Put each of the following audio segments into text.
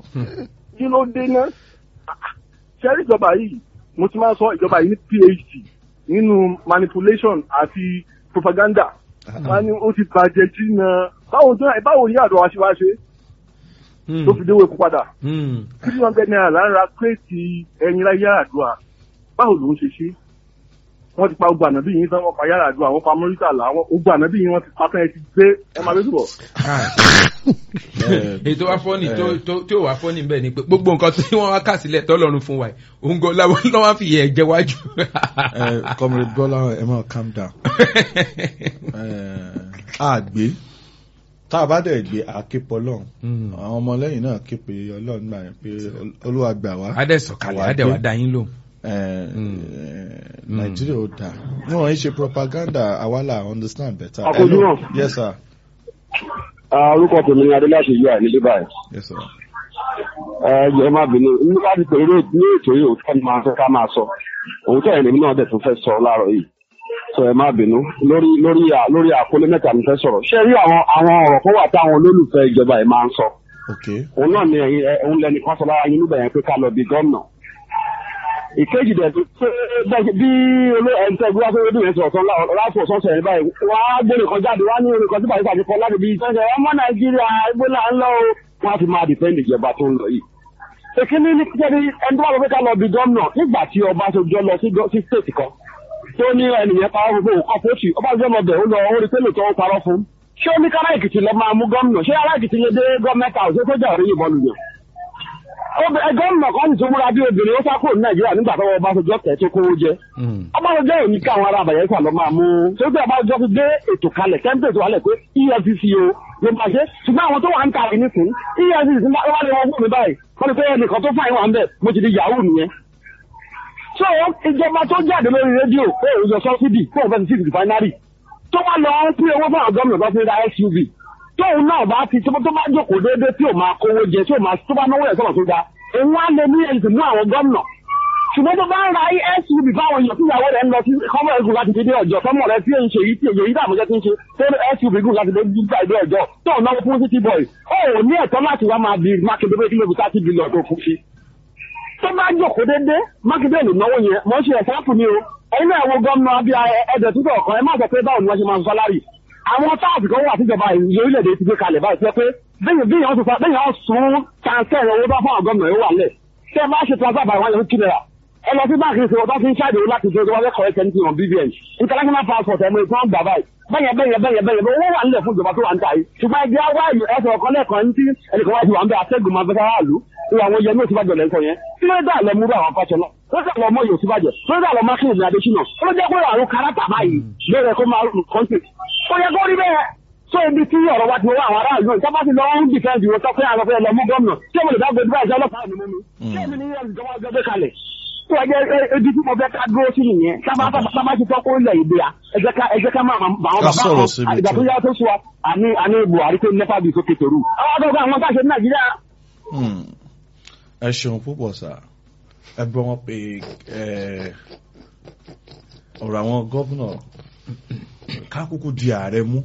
kí ló dé ná ṣẹ́rí ìjọba yìí mo ti máa ń sọ ìjọba yìí ní phd nínú manipulation àti propaganda wọn ni ó ti bàjẹ́ jìnnà báwo tó báwo ní àdó wa ṣe wá ṣe tó fi déwò ikú padà three hundred naira lára kírètì ẹyin láyé àdúrà báwo ló ń ṣe ṣe wọ́n ti pa ogun ànábì yìí tán wọ́n pa yàrá àdúrà wọ́n pa mọ́rítàlá wọ́n ogun ànábì yìí wọ́n ti pa tán ẹ ti gbé ẹ máa bẹ́ẹ̀ bọ̀. ètò wa fọ́ọ̀nì tí ò wá fọ́ọ̀nì bẹ́ẹ̀ ni pé gbogbo nǹkan tí wọ́n wá kà sílẹ̀ tọ́lọ́run fún wa yìí òun gan láwọn lọ́wọ́ fi yẹ ẹ̀jẹ̀ wájú. comrade bọ́lá ẹ máa calm down àgbé tá a bá dẹ̀ gbé àképọ̀ ọlọ́run àwọn ọmọlẹ́yìn náà képe ọlọ́run gbà yẹn pé olúwa gbà wá. adẹ́sọ̀kalẹ̀ adẹ́wà dá yín lò. nàìjíríà ò dáa wọn ń ṣe propaganda àwa là understand better. àkójú náà. yes sir. orúkọ tèmi ni adéláṣẹ yìí àìní dé báyìí. yes sir. ẹ ẹ má bínú nípa ti pé ní ètò yìí òótọ́ ni máa fẹ́ ká máa sọ òótọ́ ẹ̀ lèmi náà dẹ̀ tún fẹ́ sọ láàárọ̀ yìí sọ ẹ má bínú lórí lórí lórí àkọlé mẹ́ta mi fẹ́ sọ̀rọ̀ ṣé rí àwọn àwọn ọ̀rọ̀ kan wà táwọn olólùfẹ́ ìjọba ẹ̀ máa ń sọ okay. òun náà ni ẹ̀yin ẹ̀ òun lẹni kan sọ lára yín níbẹ̀ yẹn pé ká lọ bí gómìnà ìkejì dẹ̀ tó pé bí olú ẹ̀ ń tẹ́ bí wá fẹ́ rédíò yẹn sọ̀rọ̀ tán láti ọ̀sán sẹ̀yìn báyìí wọ́n á gbé nìkan jáde wọ́n á ní nìkan tí bàbá ìpàdé kan láti bí ìtọ́jú ọmọ nàìjíríà ẹgbẹ́ là ń lọ o wọ́n á fi máa dìpẹ́ndì ìjọba tó ń lọ yìí. èkíní ní kíkẹ́ni ẹni tó bá lọ pé ká lọ bí gómìnà nígbà tí ọba tó jọ lọ sí stéètì kan tó ní ẹnìyẹn parọ́ fún òun kọ́pọ̀ tì ọba tó lọ bẹ̀ ó lọ orí pélé tó ń parọ́ fún. ṣé ó ní kára èkìtì lọ máa mú gómìnà ṣé ará èkìtì yẹn dé gọ́ọ̀mẹ́ta ọ̀sẹ̀ tó jà orí yìnbọn lùyàn gómìnà kan tó múra bí obìnrin ó sá kúrò ní nàìjíríà nígbà tó ọbásanjọ́ tẹ̀ tó kówó jẹ. ọbásanjọ́ yóò ní ká àwọn ará àbàyẹ sà lọ máa mú un tó gbé ọbásanjọ́ fi gbé ètò kalẹ̀ tẹ́ńpẹ̀ tó wálẹ̀ pé efcc o ló máa ṣe ṣùgbọ́n àwọn tó wà ń ta àrí nìkún efcc wà lè wọ́n fún mi báyìí wọ́n ní pé ẹnìkan tó fàyè wà ń bẹ̀ mo ti di yahoo nìyẹn. so ìjọba tó jáde lórí rédíò pé òun yọ sọ́sídì fún òun fẹ́ sí rìfáínárì tó wá lọ ń pín owó fún àwọn gómìnà tó fi ra suv tóun náà bá ti tó bá jókòó déédéé tí ò máa kówó jẹ tí ò máa tó bá náwó ẹ̀ sọ̀rọ̀ tó ga òun á lè ní ẹ̀sìn mú àwọn gómìnà ṣùgbọ́n tó bá ń ra suv fáwọn èèyàn tíyàwó rẹ̀ ń lọ sí kọ́mọ̀ ẹ̀gùn láti dédé ọjọ́ kọ́mọ̀ rẹ̀ tí èyí ṣe yìí tí èyí tí àmọ́jọ́ ti ń ṣe tó suv gùn láti dédé ọjọ́ tó ń náwó fún city boy ó ò ní ẹ̀tọ́ láti wá máa bí mákindé pé kílódé thirty billion tó fún sí. tó bá jókòó dédé mákindé lè náwó yẹn mọ́ ṣe ẹ̀sáàpù ni o ẹ̀yin náà wo gómìnà bí ẹ̀dẹ̀ túbọ̀ kan ẹ má sọ pé báwo ni wọ́n ṣe máa ń sálárì àwọn táàbù kan wà tíjọba orílẹ̀-èdè ti gbé kalẹ̀ báyìí pé bẹ́ẹ̀ bí yàn sọ bẹ́ẹ̀ yàn sún transfer owó bá fún àwọn gómìnà yóò wà lẹ̀ tẹ́ ẹ bá ṣe transfer by one hundred naira ẹ lọ sí báńkì ìṣòwò tó fi ń ṣáàdì láti ṣe wọlé correct anything on bbn international passport ẹ̀mọ ìtàn gbà báyìí bẹ́yẹn bẹ́yẹn bẹ́yẹn bẹ́yẹn owó wà nílẹ̀ fún ìjọba tó wà ń ta yìí ṣùgbọ́n ẹgbẹ́ wá ẹsẹ̀ ọ̀kan lẹ́ẹ̀kan ní tí ẹnìkan wá ti wà ń bẹ atẹ́gùn máa fẹ́ ráàlú ìwà àwọn yẹn ní òsínbàjọ lẹ́sọ̀ yẹn tí ló dà lọ múrú àwọn fàṣẹ náà ló dà lọ mọ yóò síbàjẹ ló dà lọ mákìlì ní adésínà ó jẹ́ pé àrùn kárátà báyìí lóore kó máa rùn kọ́ńtì ó yẹ kó rí bẹ́ẹ̀ so ibi tí ọ̀rọ̀ wa ti wọ́n àwọn aráàlú náà ìjọba ti lọ ń dìfẹ́ǹdì wọn sọ pé àwọn fẹ́ lọ mú gómìnà tí mo lè dá gbẹdúrà ìjọ ọlọ́pàá mi mú mi tí èmi ní ìjọba ọjọ́ gbé kalẹ̀ tó ẹ jẹ́ ibi tí mo fẹ́ ká dúró sí nìyẹn sábà ti tọ́kọ́ ilẹ̀ ìdè à ẹ jẹ́ ká máa bà wọn bàbá kan ìgbà tó yá tó sọ àní àní buhari tó nípa bí sókè tòrú àwọn akẹ́kọ̀ọ́ àwọn táṣe ní nàìjíríà. ẹ ṣeun púpọ̀ sá ẹ gbọ́ wọn pé ọ̀rọ̀ àwọn gómìnà ká kúkú di ààrẹ mú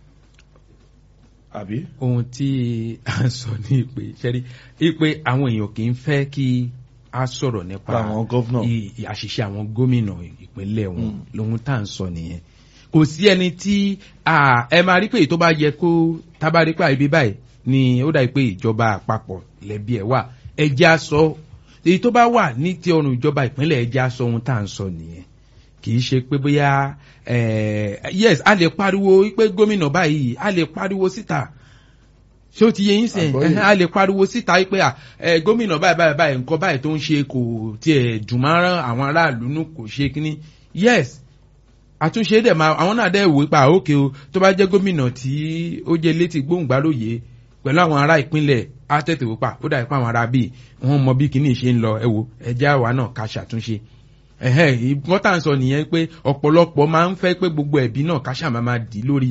àbí. ohun tí a ń sọ ní ìpè ṣẹ́rí ìpè àwọn èèyàn kì í fẹ́ kí a sọ̀rọ̀ nípa àwọn gómìnà àṣìṣe àwọn gómìnà ìpínlẹ̀ wọn lóhun tá à ń sọ nìyẹn kò sí ẹni tí ẹ máa rí pé tó bá yẹ kó tábà rí pé àìbí báyìí ni ó dàbí pé ìjọba àpapọ̀ lẹ́bí ẹ̀ wà ẹ jẹ́ á sọ èyí tó bá wà ní ti ọrùn ìjọba ìpínlẹ̀ ẹ jẹ́ á sọ ohun tá à ń sọ nìyẹn kì í ṣe pé bóyá yes a lè pariwo pé gómìnà báyìí a lè pariwo síta ṣé ó ti yẹ yín sẹ́yìn a lè pariwo síta pé gómìnà báyìí báyìí báyìí nǹkan báyìí tó ń ṣe kò tiẹ̀ dùn mọ́rán àwọn aráàlú nù kò ṣe kínní yes àtúnṣe dẹ̀ máa àwọn náà dẹ̀ wò pa òkè o tó bá jẹ́ gómìnà tí ó jẹ́ létí gbóhùngbálòyè pẹ̀lú àwọn ará ìpínlẹ̀ á tètè wò pa ó dàbí pé àwọn ará bíi wọ́n mọ bí kínní ṣe ń lọ ẹ wo ẹjẹ́ àwa náà ká ṣàtúnṣe wọ́n tà ń sọ nìyẹn pé ọ̀pọ̀lọpọ̀ máa ń fẹ́ pé gbogbo ẹ̀bí náà ká ṣàmà máa dì lórí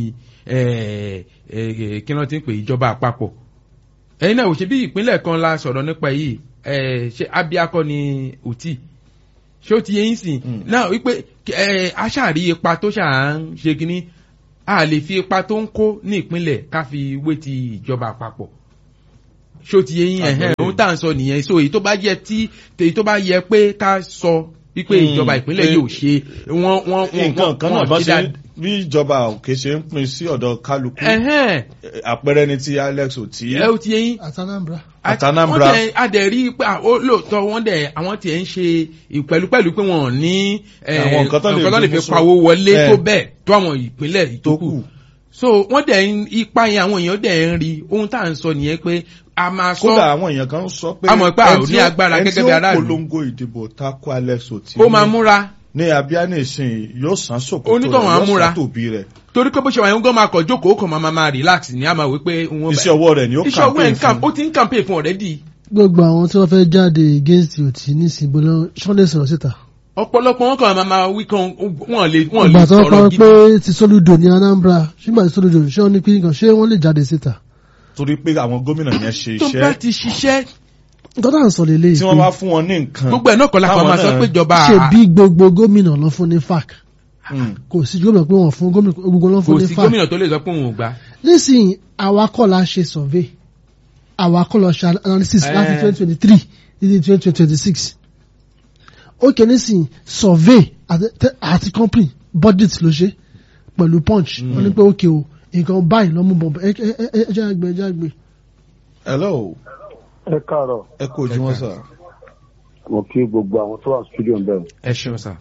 kí wọ́n ti ń pè ìjọba àpapọ̀ ẹ̀yin náà ò ṣe bí ìpínlẹ̀ kan la sọ̀rọ̀ nípa yìí ṣé abiakọ ni òtí ṣé ó ti yẹ yín sìn náà wípé aṣáàrí ipa tó ṣà ń ṣe kínní a lè fi ipa tó ń kó ní ìpínlẹ̀ ká fi wé ti ìjọba àpapọ̀ ṣó ti yé yín ẹ̀hẹ́n Àgbọ́yé. ohun tá à ń sọ nìyẹn so èyí tó bá yẹ tí èyí tó bá yẹ pé ká sọ wípé Hmm, ìjọba ìpínlẹ̀ pé- yìí ò ṣe wọ́n wọ́n wọ́n nǹkan kan náà wọ́n bá ṣe ṣe dáadáa. bí ìjọba òkè ṣe ń pín sí ọ̀dọ̀ kálukú ẹ̀hẹ́n àpẹẹrẹ ni ti alex oti ẹ ó ti yé yín àtànàmbra Àtànàmbra. wọ́n tẹ̀ adẹ̀ rí pé à, ó lóòótọ́ wọ́n dẹ̀ àwọn tiẹ̀ ń ṣe pẹ̀lúpẹ̀lú pé wọ́n ò ní eh, Àwọn nǹkan tó lè nǹkan tó lè fi fi mú pawó wọlé Eh. tó bẹ́ẹ̀ tó àwọn ìpínlẹ̀ tó ìtókù kù so wọ́n dẹ̀ ń ipa yẹn àwọn èèyàn dẹ̀ ń rí ohun tá à ń sọ nìyẹn pé a máa sọ kódà àwọn èèyàn kan sọ pé A mọ̀ pé a ò ẹni tí ní agbára ẹni gẹ́gẹ́ tí bí ó aráàlú. polongo ìdìbò tako alex oti ó máa múra ní abíánì ìsìn yóò san sòkòtò Onítọ̀hún á rẹ̀ yóò múra. san tòbí rẹ̀ torí pé bó ṣe wà yẹn ń gbọ́n máa kọ̀ jókòó kàn máa máa relax ní àmà wípé wọ́n iṣẹ́ ọwọ́ rẹ̀ ni ó iṣẹ́ owó ẹ̀ campaign ń camp ó fún ti ń campaign fún already gbogbo àwọn tí wọ́n fẹ́ jáde against òtí nísìnyí bọ́lá ṣọ́lẹ̀ sọ̀rọ̀ síta ọ̀pọ̀lọpọ̀ wọn kàn máa máa wí kan wọ́n lè wọ́n lè ìgbà tó sọ̀rọ̀ kọ́ gidi pé ti soludo ní anambra ṣùgbọ́n ti soludo ṣé wọ́n ní pé nǹkan ṣé wọ́n lè jáde síta torí pé àwọn gómìnà yẹn ṣe tó bá iṣẹ́ ti ṣiṣẹ́ nǹkan tá à ń sọ lélẹ̀ tí wọ́n bá fún wọn ní nǹkan gbogbo ẹ̀ náà kọ́ la kàn táwọn máa sọ náà- pé ìjọba ṣe bí gbogbo gómìnà lọ fún ní fac Mm. kò sí gómìnà pé wọ́n fún gómìnà gbogbo lọ kò fún ní sí fac gómìnà tó lè sọ pé òun ò gbà nísìnyí àwa kọ́ la ṣe survey àwa kọ́ lọ ṣe analysis Eh. láti twenty twenty three títí twenty twenty six ok nísìnyí survey àti tẹ- àti company budget ló ṣe pẹ̀lú punch wọ́n ní pé ok o nǹkan báyìí lọ́mú bọ̀ ẹ ẹ ẹ ẹ jẹ́ àgbẹ̀ ẹ jẹ́ àgbẹ̀. hello ẹ káàárọ̀ ẹ kú ojúmọ́ sà mo kí gbogbo àwọn tó wà studio ń bẹ̀rù ẹ ṣeun sà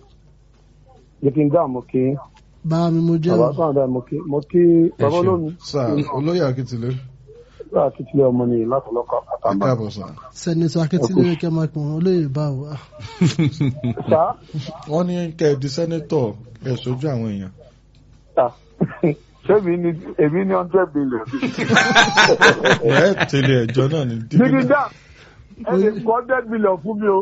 jẹ́ kí n dá mo kí bá mi mo jẹ́ bàbá sọ̀rọ̀ dá mo kí mo kí bàbá ṣeun. olómi sà olóyè akitile bá a ti tilẹ̀ ọmọ nìyí látọ̀lọ́kọ̀ ẹ àtàmbà. káàbọ̀ sà sẹ́nitọ́ akẹ́tìlẹ́ kẹ́ máa pọ̀ wọ́n olóyè báwo. ah. sá wọ́n ní kẹ́ ẹ di sẹ́nẹ́tọ̀ ẹ sojú àwọn èèyàn sá ṣé èmi ní èmi ní hundred billion. ẹ tẹ̀lé ẹjọ́ náà ní dídí dá ẹ lè kọ́ hundred billion fún mi o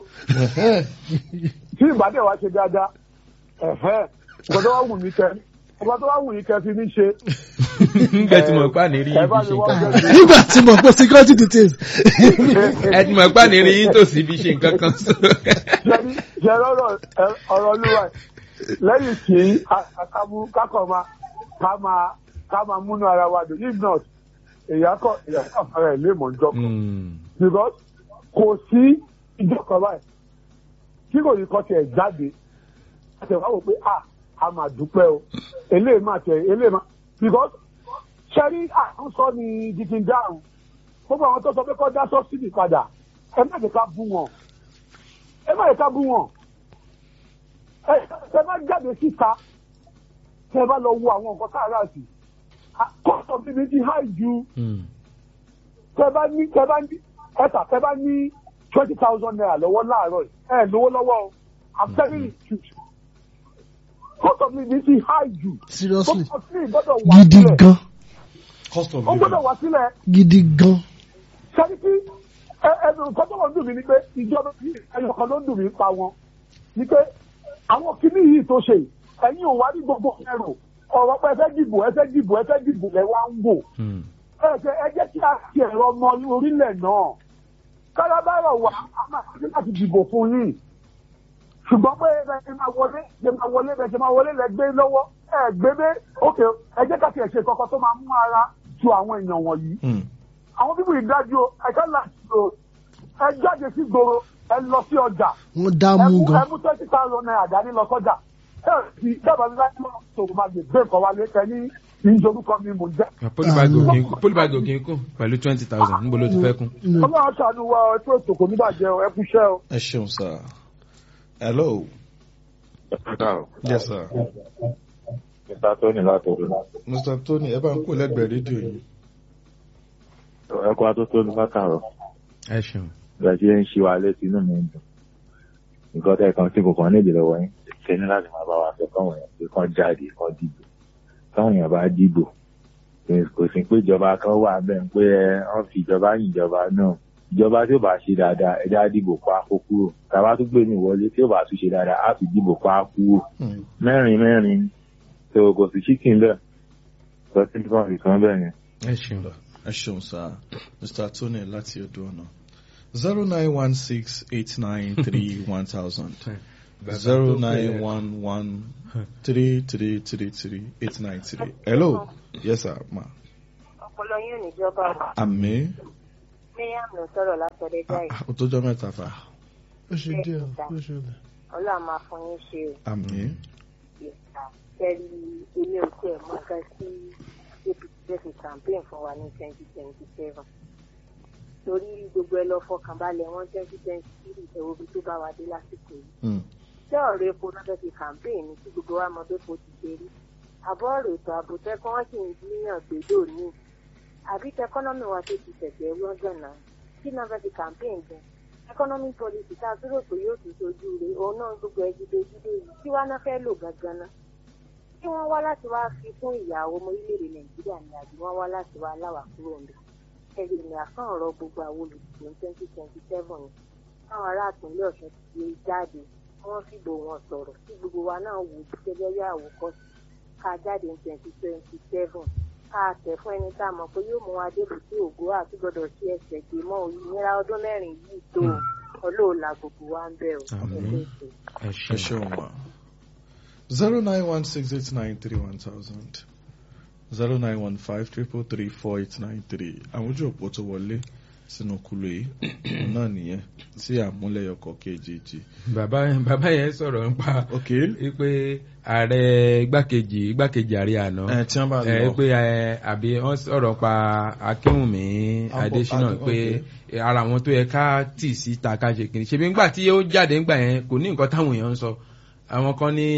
tí ìbàdàn wa ṣe dáadáa ẹ̀hẹ́ ọ̀gá tó wá wù mí kẹ ọ̀gá tó wá wù mí kẹ fi mí ṣe. ńgbẹ tí mo pa ní rí ẹ ibi bá ṣe mi wá nǹkan hundred billion. nígbà tí mo pọ̀ security details. ẹ ti mọ̀ pa ní rí yín tòsí ibi ṣe nǹkan kan sọ. jẹ́rí jẹ́rí ọ̀rọ̀ ẹ- ọ̀rọ̀ olúwa ẹ̀ lẹ́yìn tí àkàmú kákọ̀ máa ká máa ká máa múnú ara wa dùn if not èyàn kọ̀ èyàn kọ̀ fara ẹ̀ lé mọ̀ njọ́ kan Mm. because kò sí ìjọ kan báyìí tí kò ní kọ́ tiẹ̀ jáde àti ẹ̀ wá wò pé a a máa dúpẹ́ o eléyìí máa tẹ̀ eléyìí máa because ṣẹ́rí àkóso ni dikin dáhùn gbogbo àwọn tó sọ pé kọ́ dá sọ́sídì padà ẹ má jẹ́ ká bú wọn ẹ má jẹ́ ká bú wọn ẹ ẹ má jáde síta tẹ bá lọ wo àwọn nǹkan káàrà sí kọ́sọ̀ bíbí ti háì ju Mm. tẹ bá ní tẹ bá ní ẹta tẹ bá ní twenty thousand naira lọ́wọ́ láàárọ̀ yìí ẹ lówó lọ́wọ́ o i'm telling you the truth cost of living ti high jù seriously cost of living gbọ́dọ̀ wà gidi sílẹ̀ gan cost of ó gbọ́dọ̀ living wà sílẹ̀ gidi gan. sẹ́ni tí ẹ ẹnu nǹkan tó wọ́n dùn mí ni pé ìjọba yìí ẹyọ kan ló ń dùn mí pa wọn ni pé àwọn kinní yìí tó ṣe ẹ̀yin ò wá ní gbogbo ẹrù ọ̀rọ̀ pé ẹ fẹ́ dìbò ẹ fẹ́ dìbò ẹ fẹ́ dìbò ẹ wá ń wò Mm. ẹ jẹ́ ẹ jẹ́ kí a ti ẹ̀rọ ọmọ orílẹ̀ náà kálábàárọ̀ wà á máa ṣe láti dìbò fún yín ṣùgbọ́n pé ẹ ṣe máa wọlé ẹ máa wọlé ẹ ṣe máa wọlé lẹ gbé lọ́wọ́ ẹ gbé dé ókè ẹ jẹ́ ká ti ẹ̀ ṣe kankan tó máa mú ara tu àwọn èèyàn wọ̀nyí Mm. àwọn bíbí ìdájú o ẹ̀ka láti o ẹ jáde sí gbòòrò ẹ lọ sí ọjà wọ́n dá ẹ mú mú ẹ gan. mú twenty thousand naira dání lọ sọ́jà ẹ ti dábàá bí láti máa sọ̀rọ̀ máa gbé gbé nǹkan wálé kẹ ní ìjọba mi mò ń jẹ́. pólíbàgì òkè pólíbàgì òkè kún pẹ̀lú twenty thousand níbo ló ti fẹ́ kún. No. ọlọ́run ṣàánú wa ẹ tó ètò kò ní bàjẹ́ o ẹ kú iṣẹ́ o. ẹ ṣeun sà hello yes sir Mr. Tony látọ̀dọ̀. mr tony ẹ bá ń kó lẹ́gbẹ̀ẹ́ rédíò yìí Ẹ̀kọ́ atótónu látàrọ̀. ẹ ṣeun. Bẹ̀rẹ̀ sí ń ṣí wa létí inú mi ń dùn. Nǹkan tẹ́ kan tí kò kàn níbi lọ́wọ́ yín. Ṣé ní láti máa bá wa sọ káwọn èèyàn pé kán jáde kán dìbò. Káwọn èèyàn bá dìbò. Kò sí pé ìjọba kan wà bẹ́ẹ̀ pé ẹ wọ́n fi ìjọba yìn ìjọba náà. Ìjọba tí ó bá ṣe dáadáa ẹja dìbò pa kó kúrò. Tàbá tún gbé mi wọlé tí ó bá tún ṣe dáadáa á fi dìbò pa kúrò. Mm. Mẹ́rin mẹ́rin. So kò sí chicken bẹ́ẹ̀. Sọ sí nǹkan ìkan bẹ́ẹ̀ yẹn. ẹ ṣeun. ẹ ṣeun sà mr tony láti odò ọ̀nà zero nine one six eight nine three one thousand zero nine one one three three three three eight nine three hello yes sir ma ọpọlọ yín ò ní jọba o. àmì Mariam ló sọ̀rọ̀ látọ̀dẹ̀ jáì. Ah, ó tójọ́ mẹ́ta fà ó ṣe díẹ̀ ó ṣe díẹ̀. Ọlọ́run máa fún yín ṣe o. àmì Ìta tẹ́lí ilé oṣù ẹ̀ mọ́ nǹkan tí APC fẹ́ fi campaign fún wa ní twenty twenty seven. Torí gbogbo ẹ lọ fọkàn balẹ̀ wọn twenty twenty three ẹ̀wọ̀ bí tó bá wa dé lásìkò yìí. Ṣé ọ̀rọ̀ epo náà fẹ́ fi campaign ní tí gbogbo wa mọ pé kò ti ṣe rí? Àbọ̀ ọ̀rọ̀ ètò ààbò tẹ́kọ́ wọ́n sì ń gbìyàn gbèdó ní. Àbí tẹkọ́nọ́mì wa tó ti tẹ̀sẹ̀ wọ́n gànà. Kí náà fẹ́ fi campaign gan? economic policy tá a dúró pé yóò tún sojú rẹ̀ òun náà gbogbo ẹ jíde jíde yìí tí wàá náà fẹ́ lò gangan náà tí wọ́n wá láti wá fi fún ìyàwó ọmọ orílẹ̀-èdè nàìjíríà ni àbí wọ́n wá láti wá láwà kúrò ń bẹ̀ ẹ̀rì ní àkàn ọ̀rọ̀ gbogbo àwọn olùdìbò ní twenty twenty seven ni táwọn ará àtúnlẹ̀ ọ̀sán ti gbé jáde wọ́n fìbò wọn sọ̀rọ̀ tí gbogbo wa náà wò ó gẹ́gẹ́ bí àwòkọ́sí ká jáde ní twenty twenty seven ká tẹ̀ fún ẹni tá a mọ̀ pé yóò mú wa débù sí ògo àti gbọ́dọ̀ sí ẹsẹ̀ gbé mọ́ òmìnira ọdún mẹ́rin yìí tó ọlọ́ọ̀la gbogbo wa ń bẹ̀ ọ́ Àmín. ẹgbẹ́ ìṣe. ẹ ẹ ṣeun. ṣeun wa zero nine one six eight nine three one thousand zero nine one five triple three four eight nine three àwọn ojú òpó tó wọlé sínú kulu yìí òun náà nìyẹn tí àmúlẹ̀yọkọ̀ kejì bàbá bàbá yẹn sọ̀rọ̀ nípa ok pé ààrẹ igbákejì igbákejì ààrẹ àná ẹ tí wọ́n bá ẹ lọ pé ẹ àbí wọ́n sọ̀rọ̀ pa akínwùmí Abo- adésínà Ado- pé ara àwọn tó yẹ ká tì síta ká ṣe kiri ṣebí ńgbà tí ó jáde ńgbà yẹn kò ní nǹkan táwọn èèyàn ń sọ àwọn kan ní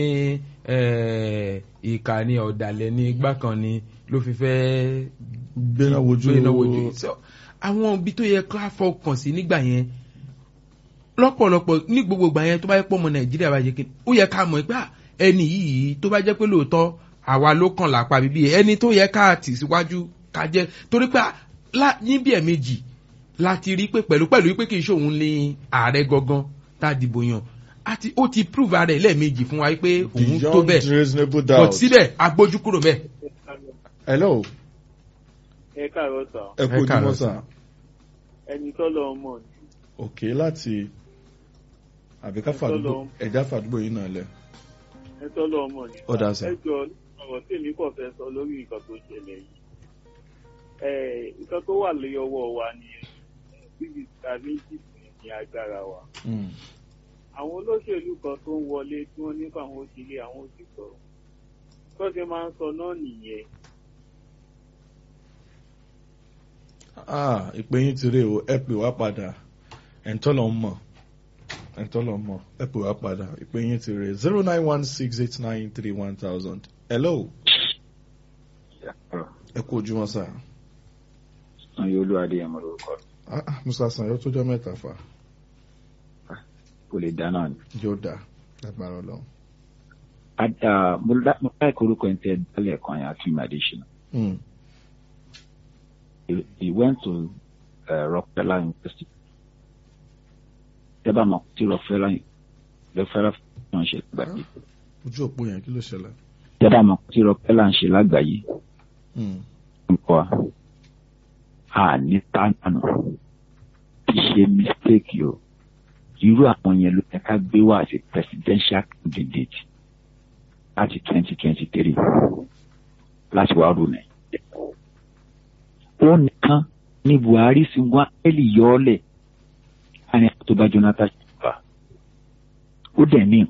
eh, ìkà ni ọ̀dàlẹ̀ ní igbá kan ni ló fi fẹ́ gbéná wojú gbéná wojú So, àwọn ibi tó yẹ ká fọkàn sí nígbà yẹn lọ́pọ̀lọpọ̀ ní gbogbo ìgbà yẹn tó bá yẹ pọ́ ọmọ nàìjíríà bá yẹ kí ó yẹ ká mọ̀ pé à, ẹni yìí tó bá jẹ́ pé lóòótọ́ àwa ló kàn lápá bíbí ẹni tó yẹ ká tì síwájú ká jẹ́ torí pé à, lá- níbi ẹ̀ méjì láti rí pé pẹ̀lú pẹ̀lú pé kì í ṣòun ní ààrẹ gangan tá a dìbò yàn àti ó ti prove ara ẹ̀ lẹ́ẹ̀mejì fún wa pé òun tó beyond bẹ́ẹ̀ reasonable but doubt síbẹ̀ agbójú kúrò bẹ́ẹ̀. hello ẹ káàárọ̀ sà ẹ kú Ẹ káàárọ̀ ojúmọ́ sà. sà ẹni tọ́lọ̀ ọmọ ni ok láti àbí ká fàdúgbò Ẹ tọ́lọ. ẹ̀dá fàdúgbò yìí náà lẹ̀ ẹ tọ́lọ̀ ọmọ ni. Ó dáa sà. ẹ jọ ọ̀rọ̀ tí èmi kàn fẹ́ sọ lórí nǹkan tó ṣẹlẹ̀ yìí. ẹ nǹkan tó wà lórí ọwọ́ wa ni bíbí ta méjì ní agbára wa. Mm. àwọn olóṣèlú kan tó ń wọlé tí wọ́n ní fáwọn òṣèré àwọn òṣìṣọ́ tó ṣe máa ń sọ náà nìyẹn. ah ìpè yín ti rè o ẹ pè wá padà ẹ̀ńtọ́lọ̀ ń mọ̀ ẹ̀ńtọ́lọ̀ ń mọ̀ ẹ pè wá padà ìpè yín ti rè zero nine one six eight nine three one thousand hello ẹ kú ojúmọ́ sà Sanyo Olúwadé ẹ̀mọ́ lórúkọ ah ah, musa sanyo tó jọ mẹ́ta fà kò lè dáná ni. yóò dà lágbára ọlọ́run. Ad- ah, Mo lá- mo láìka orúkọ ẹni tẹ dálẹ̀ kan yẹn Akim Adesina. Mm. He- He went to uh, Rockefeller University. Tẹ́ bá mọ̀ tí Rockefeller Rockefeller ń ṣe lágbàáyé. ojú òpó yẹn kí ló ṣẹlẹ̀. Tẹ́ bá mọ̀ tí Rockefeller ń ṣe lágbàáyé. Mm. nǹkan a ní tánànà kì í ṣe mistake o irú àwọn yẹn ló yẹ ká gbé wá àti presidential candidate láti twenty twenty three láti wá rú nàìjíríà ó nìkan ní buhari sì wá ẹ́lì yọ́ọ́lẹ̀ láàrin àwọn tó bá jonathan ṣùgbọ́n ó dẹ̀ ní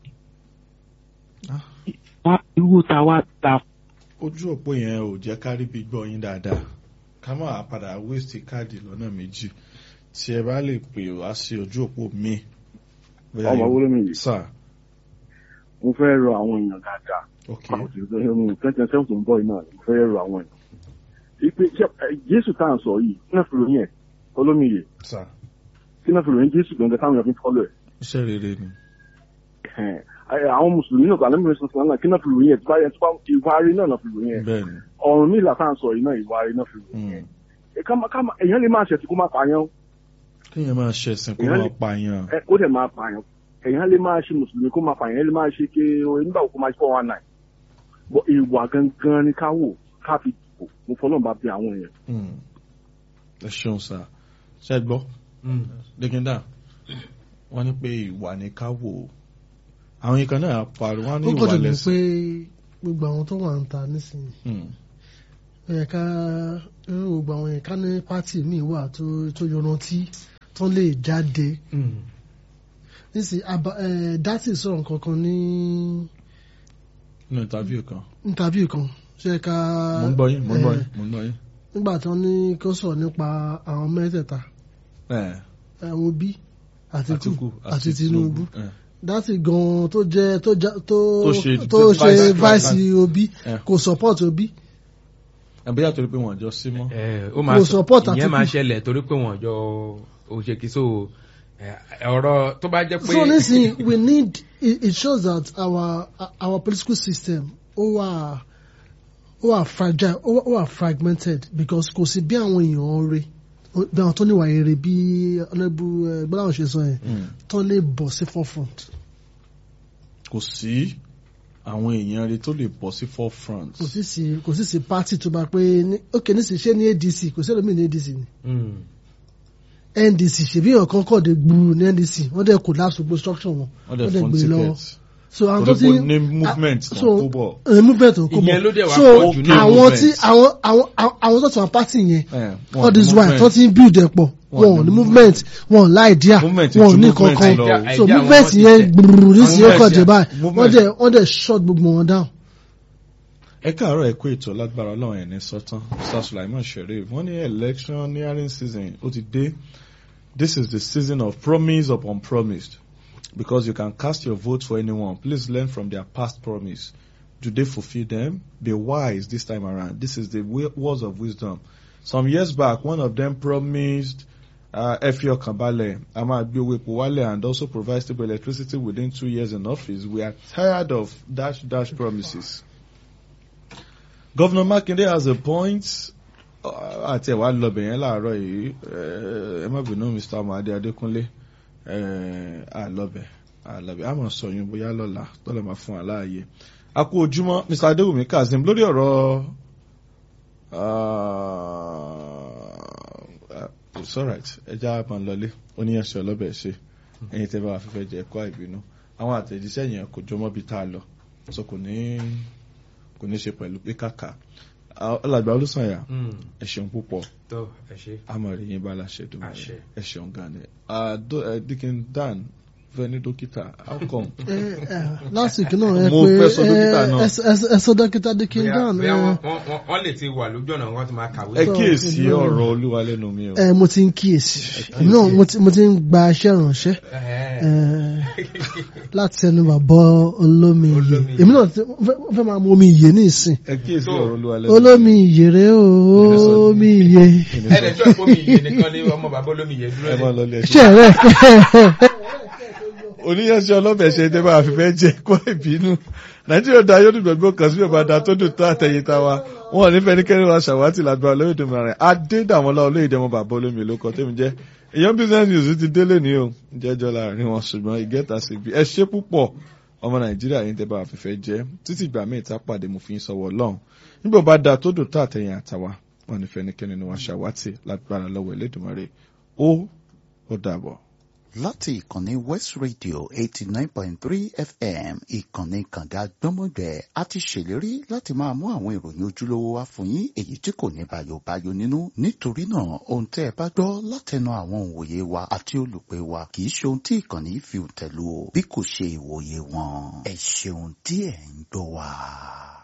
Ah. wá irú ta wá ta ojú òpó yẹn ò jẹ́ ká rí bí gbọ́ yín dáadáa ká má padà waste káàdì lọ́nà méjì tí ẹ bá lè pè wá sí ojú òpó mi. Bóyá ọmọ yóò- wúlò mi yìí sà mo fẹ́ rọ àwọn èèyàn dáadáa ok àwọn òṣèlú ẹ̀hún twenty seven tó ń bọ̀ yìí náà mo fẹ́ rọ àwọn èèyàn. ìpè ṣe- ẹ, jésù tá à ń sọ yìí kí náà fi ròyìn ẹ̀ olómiyè sà kí náà fi ròyìn jésù gbọ̀ngàn táwọn èèyàn fi ń fọ́lọ̀ ẹ̀. iṣẹ́ rere ni. Ẹ̀hẹ̀n. Ẹ, àwọn mùsùlùmí náà gbàlẹ́ mìíràn sọ̀tún náà kí náà fi ròyìn ẹ̀ tí báyẹn tí wọ́n ìwà rí náà náà fi ròyìn ẹ̀ bẹ́ẹ̀ ni. ọ̀run mi ìlà tá à ń sọ yìí náà ìwà rí náà fi ròyìn ẹ̀. Mm. Ẹ, ká má- ká má- èèyàn lè máa ṣẹ̀sìn kó máa pààyàn kéèyàn máa ṣẹ̀sìn kó Èèyàn máa lè- pààyàn. ẹ, ó dẹ̀ máa pààyàn èèyàn lè máa ṣe mùsùlùmí kó máa pààyàn èèyàn lè máa ṣe ké nígbà wo kó máa ṣe four one nine bọ ìwà gangan ni ká wò ká fi dìbò mo fọlọ́n bá bí àwọn èèyàn. Mm. ẹ ṣeun sà ṣe é gbọ́ dẹ́gẹ́dà wọ́n ní pé ìwà ni ká wò ó àwọn yìí kan náà parí wọ́n ní ó ìwà kọ́ dùn mí pé lẹ́sìn. gbogbo àwọn tó wà ń ta nísìnyí Mm. ó yẹ ká irú gbogbo àwọn yẹn ká ní pátì míì wà tó tó yọrantí tó lè jáde nísìnyí aba ẹ dátì sọ̀rọ̀ kankan ní nínú interview kan interview kan ṣe ká mo ń gbọ́ yín mo ń gbọ́ ẹ, yín mo ń gbọ́ yín. nígbà tí wọ́n ní kó sọ̀rọ̀ nípa àwọn mẹ́tẹ̀ẹ̀ta Eh, àwọn Obi Àtíkù Àtíkù àti Tinubu Eh, dátì gan tó jẹ́ tó já- tó Tó ṣe- tó tó ṣe vice- vice Obi Eh. kò support Obi àbíyá torí pé wọ́n jọ sí mọ́. ẹ ó máa Kò sọ support ìyẹn Àtíkù. máa ṣẹlẹ̀ torí pé wọ́n jọ òṣèkìsó ọ̀rọ̀ tó bá jẹ́ pé so nísìnyí we need it, it shows that our our political system ó wà ó wà fragile ó wà- ó wà fragmented because kò sí bí àwọn èèyàn rè bí àwọn tó níwà èrè bí ọlẹ́bù gbọ́dọ̀ ṣe sọ yẹn Mm. tó lè bọ̀ sí forefront kò sí àwọn èèyàn rẹ tó lè bọ́ sí forefront. kò sí sí kò sí sí party tó bá pé ní ok nísìnyí ṣé ní ADC kò sí ẹlòmíì ní ADC ni Mm. NDC ṣèbí èèyàn kan kọ̀ dé gbúrú ní NDC wọ́n dẹ̀ collapse gbogbo structure wọn wọ́n dẹ̀ fún gbé lọ́wọ́ ticket. so àwọn tó torí ti pé ní movement ah, náà so- kó bọ̀. ẹ movement ò kó bọ̀ Ìyẹn ló dẹ̀ wá so pọ̀ jù ní àwọn movement. tí àwọn àwọn àwọn àwọn tó ti wọn party yẹn Eh, wọn all this ní while movement. tó ti ń build ẹ̀ pọ̀ Wọn wọn ò ní ní movement wọn ò láìdíà Movement wọn ò ju ní movement kankan lọ. so Idea movement wọn ti yẹn tẹ̀. gbùrù ní sí Movement ẹ̀kọ́ jẹ yẹn- báyìí wọ́n movement. dẹ̀ wọ́n dẹ̀ shut gbogbo wọn down. ẹ káàárọ̀ ẹ kú ètò lágbára ọlọ́run ẹ̀ ní sọ́tán sir sulaiman sherif wọ́n ní electioneering season ó ti dé this is the season of promise upon promise because you can cast your vote for anyone please learn from their past promise do they fulfil them be wise this time around this is the wi- words of wisdom some years back one of them promised uh, ẹ fi ọkàn balẹ̀ a máa gbé owó epo wálẹ̀ and also provide stable electricity within two years in office we are tired of dash dash promises. Governor Makinde has a point uh, àti ẹ̀wà lọ́bẹ̀ yẹn láàárọ̀ yìí eh, ẹ má bínú Mr. Amade Adékúnlé eh, àlọ́bẹ̀ àlọ́bẹ̀ àmọ̀ sọ̀yún bóyá lọ́la tọ́lọ̀ máa fún wa láàyè. A kú ojúmọ́ Mr. Adéwùmí Kazeem lórí ọ̀rọ̀ uh, it's alright ẹja máa lọlé oníyanṣẹ́ ọlọ́bẹ̀ ṣe ẹ̀yin tẹ́ bá wà fífẹ́ jẹ́ ẹ̀kọ́ àìbínú àwọn àtẹ̀jíṣẹ́ yẹn kò jọmọ́ bí tá a lọ so kò ní kò ní ṣe pẹ̀lú pé kàkà alàgbà olùsànyà Mm. ẹ ṣeun púpọ̀ tó ẹ ṣe. amọ̀rẹ̀ yín bá láṣẹ dùn Àṣẹ. ẹ ṣeun gan ni Ah, do- eh, Dikin Dan fẹ́ ní dókítà how come ẹ ẹ last week náà ẹ Mo pé fẹ́ sọ dókítà náà. ẹ ẹ- ẹ sọ dókítà Dikin Dan Bóyá ẹ wọ́n- wọ́n- wọ́n- wọ́n lè ti wà lójú ọ̀nà wọn ti máa kàwé. ẹ So, kíyèsí no. ọ̀rọ̀ olúwa lẹ́nu mi o ẹ mo ti ń kíyèsí èmi náà mo ti- mo ti ń gba iṣẹ́ ìrànṣẹ́ Ẹ̀hẹ́. ẹ láti ẹnu bàbá olómi iye Olómi iye. èmi náà ti- mo fẹ́ mo fẹ́ máa mu omi iye ní ìsìn ẹ kíyèsí So, ọ̀rọ̀ olúwa lẹ́nu olómi ìyèrè o omi iye ẹ̀ẹ́dẹ̀ tí ọ̀pọ̀ mi yìí nìkan ni ọmọ bàbá olómi yẹn dúró ẹ ní. máa lọ lé ẹ ṣe rẹ oníyanṣẹ́ ọlọ́bẹ̀ ṣe tẹ́ bá fífẹ́ jẹ́ kó ìbínú nàìjíríà da yóò dùgbẹ́ kan síbẹ̀ bá da tó dùn tó àtẹ̀yìntà wa wọn ò ní fẹ́ ní kẹ́rin wa ṣàwátì lágbára olóyèdè mìíràn adédàmọ́lá olóyèdè ọmọ bàbá olómi ló kọ́ tẹ́mi jẹ́ èèyàn business news ti délé ní o jẹ́jọ́ láàrin wọn ṣùgbọ́n ìgẹ́ta sí bí ẹ ṣe púpọ̀ ọmọ nàìjíríà yìí tẹ́ bá fífẹ́ jẹ́ títí ìgbà míì tá pàdé mo fi ń sọ̀wọ́ lọ́hùn nígbà bá da tó dùn tó àtẹ̀yìn àtàwa wọn ò ní fẹ́ ní kẹ́rin wa ṣàwátì lágbára lọ́wọ́ Elédùmarè ó ó dàbọ̀. láti ìkànnì west radio eighty nine point three fm ìkànnì kànga gbọ́mọgbẹ́ a ti ṣèlérí láti máa mú àwọn ìròyìn ojúlówó wá fún yín èyí tí kò ní bàyòbáyò nínú nítorí náà ohun tẹ́ ẹ bá gbọ́ látẹnu àwọn òǹwòye wa àti olùpẹ̀ wa kì í ṣe ohun tí ìkànnì fi tẹ̀lú o bí kò ṣe ìwòye wọn ẹ ṣeun tí ẹ̀ ń gbọ́ wa.